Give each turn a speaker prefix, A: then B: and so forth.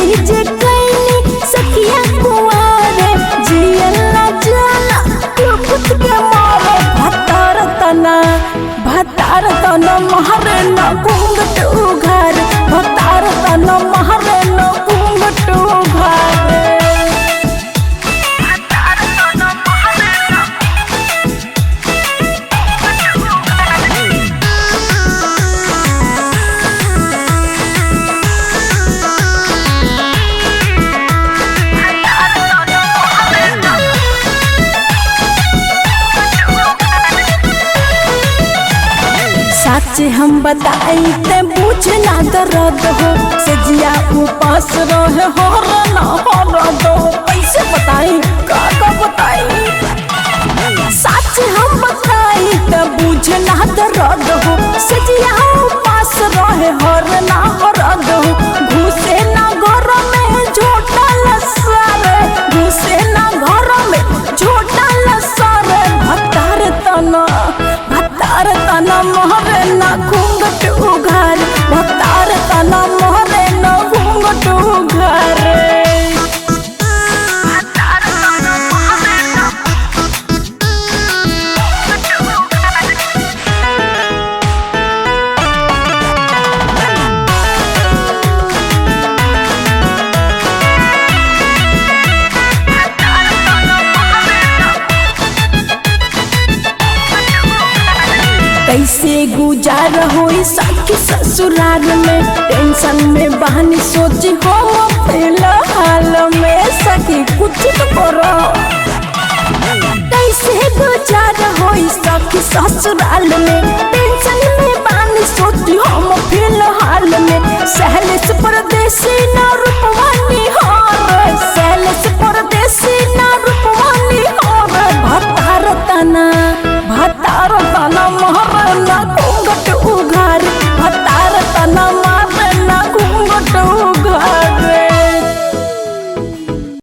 A: जे कैनी सखिया कुआरे जियला जाला लुकुत के मारे भतार तना भतार तना महरे न घूंघट उघार भतार तना महरे न घूंघट उघार सच हम बताई ते बुझ ना दर्द हो सजिया उपास रहे हो ना हो दो कैसे बताई का का बताई सच हम बताई ते बुझ ना दर्द हो सजिया उपास रहे हो ना हो दो घुसे ना घर में झोटा लसारे घुसे ना घर में झोटा लसारे भतार तना भतार तना मोहरे ना घूंघट उघार भतार तना मोहरे ना घूंघट उघार कैसे गुजार होई सखी ससुराल में टेंशन में बहनी सोची हो फिलहाल में सखी कुछ तो करो कैसे गुजार होई सखी ससुराल में टेंशन में बहनी सोची हम फिलहाल में सहले से परदेसी न रूप